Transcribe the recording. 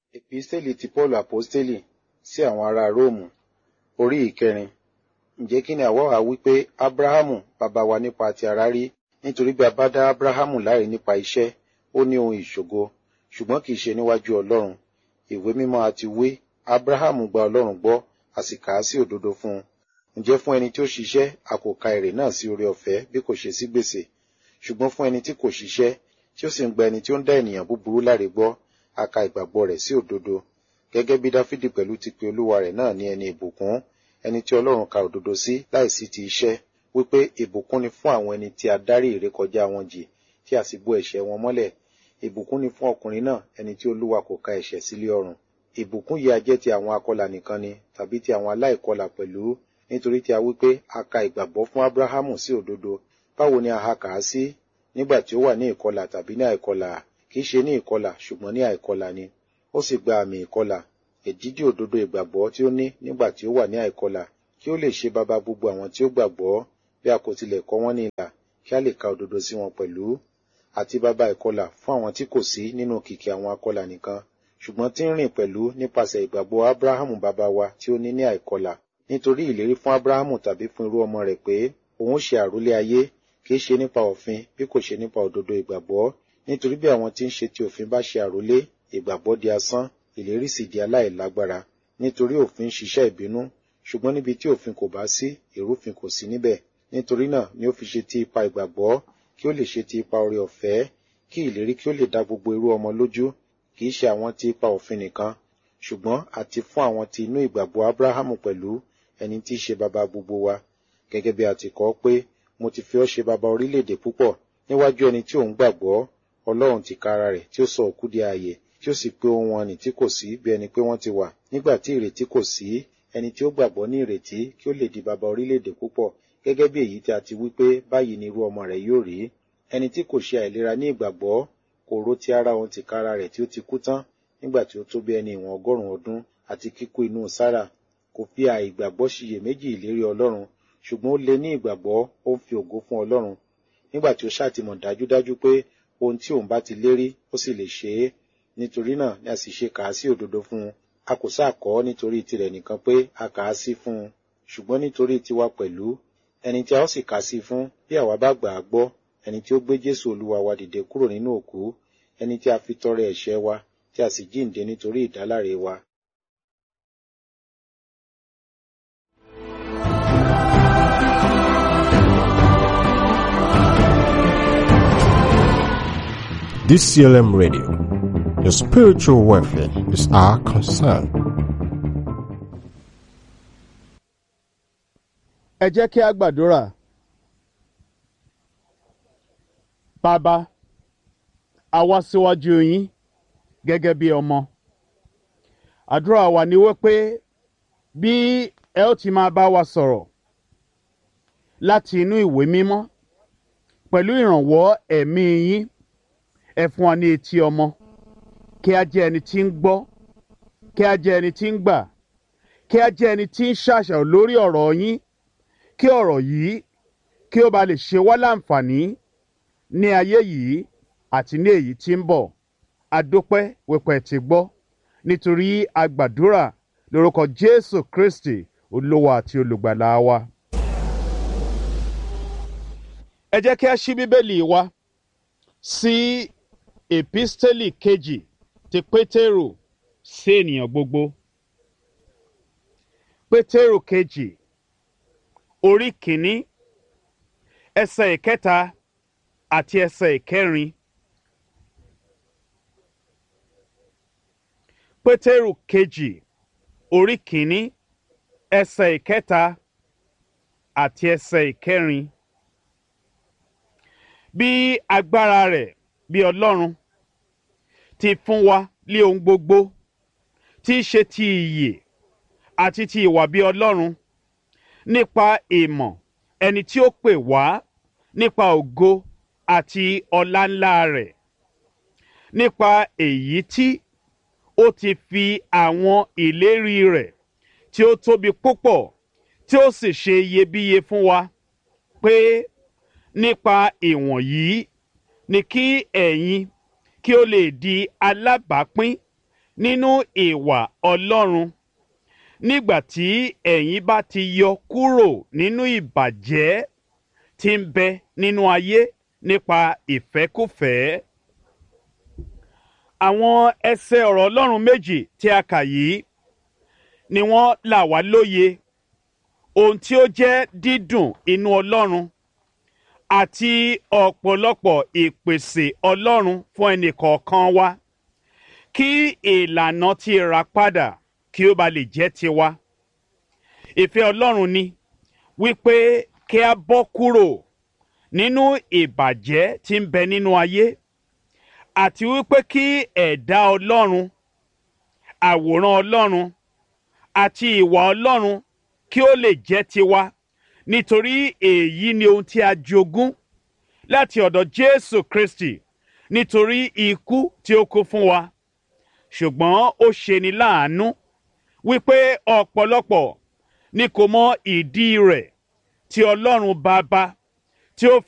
Episteli ti Paulu Aposteli sí àwọn ará Róòmù orí ìkẹrin. Ǹjẹ́ kí ni àwa wá wí pé Ábráhámù bàbá wa nípa ti ara rí nítorí bí a bá dá Ábráhámù láre nípa iṣẹ́, ó ní ohun ìṣògo, ṣùgbọ́n kì í ṣe níwájú Ọlọ́run. Ìwé mímọ́ àti wí, Ábráhámù gba Ọlọ́run gbọ́, a sì kà á sí òdodo fún un. Ǹjẹ́ fún ẹni tí ó ṣiṣẹ́, a kò ka èrè náà sí oore ọ̀fẹ́ bí kò ṣe sí gbèsè. Ṣùgbọ́n fún ẹni tí kò ṣiṣẹ́, tí ó sì ń gba ẹni tí ó ń dá ènìyàn búburú láre gbọ́, a ka ìgbàgbọ́ rẹ̀ sí òdodo. Gẹ́gẹ́ bí Dáfídì pẹ̀lú ti pe Olúwa rẹ̀ náà ní ẹni ìbùkún, ẹni tí Ọlọ́run ka òdodo sí láìsí ti iṣẹ́, wípé ìbùkún ni fún àwọn ẹni tí a dárí ìrékọjá wọn jì, tí a sì bo ẹ̀ṣẹ̀ wọn mọ́lẹ̀. Ìbùkún ni fún ọkùnrin náà, ẹni tí Olúwa kò ka ẹ̀ṣẹ̀ sí lé ọrùn. Ìbùkún yìí a jẹ́ ti àwọn akọlà nìkan ni, tàbí ti àwọn aláìkọlà pẹ̀lú, nítorí tí a wí pé a ka ìgbàgbọ́ fún Ábráhámù sí òdodo. Báwo ni a ha kà á sí? Nígbà tí ó wà ní ìkọlà tàbí ní àìkọlà? Kì í ṣe ní ìkọlà, ṣùgbọ́n ní àìkọlà ni. Ó sì gba àmì ìkọlà, èdídì òdodo ìgbàgbọ́ tí ó ní nígbà tí ó wà ní àìkọlà, kí ó lè ṣe baba gbogbo àwọn tí ó gbàgbọ́, bí a kò tilẹ̀ kọ wọ́n ní ilà, kí a lè ka òdodo sí wọn pẹ̀lú. Àti baba ìkọlà fún àwọn tí kò sí nínú kìkì àwọn akọlà nìkan, ṣùgbọ́n tí ń rìn pẹ̀lú nípasẹ̀ ìgbàgbọ́ Ábráhámù baba wa tí ó ní ní àìkọlà. Nítorí ìlérí fún Ábráhámù tàbí fún irú ọmọ rẹ̀ pé òun ó ṣe àrólé ayé, kì í ṣe nípa òfin bí kò ṣe nípa òdodo ìgbàgbọ́. Nítorí bí àwọn tí ń ṣe ti òfin bá ṣe àrólé, ìgbàgbọ́ di asán, ìlérí sì di aláìlágbára. Nítorí òfin ń ṣiṣẹ́ ìbínú, ṣùgbọ́n níbi tí òfin kò bá sí, ìrúfin kò sí níbẹ̀. Nítorí náà ni ó fi ṣe ti ipa ìgbàgbọ́, kí ó lè ṣe ti ipa oore ọ̀fẹ́, kí ìlérí kí ó lè dá gbogbo irú ọmọ lójú, kì í ṣe àwọn ti ipa òfin nìkan, ṣùgbọ́n àti fún àwọn ti inú ìgbàgbọ́ Ábráhámù pẹ̀lú, ẹni tí í ṣe baba gbogbo wa. Gẹ́gẹ́ bí a ti kọ ọ́ pé, mo ti fi ọ́ ṣe baba orílẹ̀-èdè púpọ̀, níwájú ẹni tí òun gbàgbọ́, Ọlọ́run tìkára rẹ̀ tí ó sọ òkú di ààyè, tí ó sì pé ohun wọn nì tí kò sí bí ẹni pé wọ́n ti wà. Nígbà tí ìrètí kò sí, ẹni tí ó gbàgbọ́ ní ìrètí kí ó lè di baba orílẹ̀-èdè púpọ̀, gẹ́gẹ́ bí èyí tí a ti wí pé báyìí ni irú ọmọ rẹ̀ yóò rí. Ẹni tí kò ṣe àìlera ní ìgbàgbọ́, kò rò ti ara òun tìkára rẹ̀ tí ó ti kú tán, nígbà tí ó tó bí ẹni ìwọ̀n ọgọ́rùn-ún ọdún àti kíkú inú Sárà. Kò fi àìgbàgbọ́ ṣiyèméjì ìlérí Ọlọ́run, ṣùgbọ́n ó lé ní ìgbàgbọ́, ó ń fi ògo fún Ọlọ́run. Nígbà tí ó ṣàtìmọ̀ dájúdájú pé ohun tí òun bá ti lérí, ó sì lè ṣe é. Nítorí náà ni a sì ṣe kà á sí òdodo fún un. A kò sáà kọ ọ́ nítorí tirẹ̀ nìkan pé a kà á sí fún un, ṣùgbọ́n nítorí tiwa pẹ̀lú. Ẹni tí a ó sì kà sí fún, bí àwa bá gbà á gbọ́, ẹni tí ó gbé Jésù Olúwa wa dìde kúrò nínú òkú, ẹni tí a fi tọrẹ ẹ̀ṣẹ̀ wa, tí a sì jíǹde nítorí ìdáláre wa. DCLM Radio. Your spiritual welfare is our concern. ẹ jẹ́ kí a gbàdúrà. Bàbá, a wá síwájú yín gẹ́gẹ́ bí ọmọ. Àdúrà wa ni wípé bí ẹ ó ti máa bá wa sọ̀rọ̀ láti inú ìwé mímọ́ pẹ̀lú ìrànwọ́ ẹ̀mí yín ẹ fún wa ní etí ọmọ kí a jẹ́ ẹni tí ń gbọ́ kí a jẹ́ ẹni tí ń gbà kí a jẹ́ ẹni tí ń ṣàṣàrò lórí ọ̀rọ̀ yín kí ọ̀rọ̀ yìí kí ó ba lè ṣe wá láǹfààní ní ayé yìí àti ní èyí tí ń bọ̀ adópẹ́ wípé ti gbọ́ nítorí agbàdúrà lórúkọ Jésù Kristi olówó àti olùgbàlà wa. ẹ jẹ́ kí a ṣí bíbélì wa sí èpísítélì kejì ti Pétérù sí ènìyàn gbogbo. Pétérù kejì orí kìíní ẹsẹ̀ ìkẹta àti ẹsẹ̀ ìkẹrin. Pétérù kejì orí kìíní ẹsẹ̀ ìkẹta àti ẹsẹ̀ ìkẹrin. Bí agbára rẹ̀ bí Ọlọ́run ti fún wa lé ohun gbogbo tí í ṣe ti ìyè àti ti ìwà bí Ọlọ́run nípa ìmọ̀ ẹni tí ó pè wá nípa ògo àti ọlá ńlá rẹ̀ nípa èyí tí ó ti fi àwọn ìlérí rẹ̀ tí ó tóbi púpọ̀ tí ó sì ṣe iyebíye fún wa pé nípa ìwọ̀nyí ni kí ẹ̀yin kí ó lè di alábàápín nínú ìwà ọlọ́run nígbà tí ẹ̀yin bá ti yọ kúrò nínú ìbàjẹ́ tí ń bẹ nínú ayé nípa ìfẹ́kùfẹ́. àwọn ẹsẹ̀ ọ̀rọ̀ ọlọ́run méjì tí a kà yìí ni wọ́n là wá lóye ohun tí ó jẹ́ dídùn inú ọlọ́run àti ọ̀pọ̀lọpọ̀ ìpèsè ọlọ́run fún ẹnìkọ̀ọ̀kan wa kí ìlànà ti rà padà kí ó ba lè jẹ́ tiwa. ìfẹ́ ọlọ́run ni wípé kí a bọ́ kúrò nínú ìbàjẹ́ tí ń bẹ nínú ayé àti wípé kí ẹ̀dá ọlọ́run àwòrán ọlọ́run àti ìwà ọlọ́run kí ó lè jẹ́ tiwa nítorí èyí ni ohun tí a jogún láti ọ̀dọ̀ Jésù Kristi nítorí ikú tí ó kú fún wa ṣùgbọ́n ó ṣeni láàánú wípé ọ̀pọ̀lọpọ̀ ni kò mọ ìdí rẹ̀ tí Ọlọ́run Baba tí ó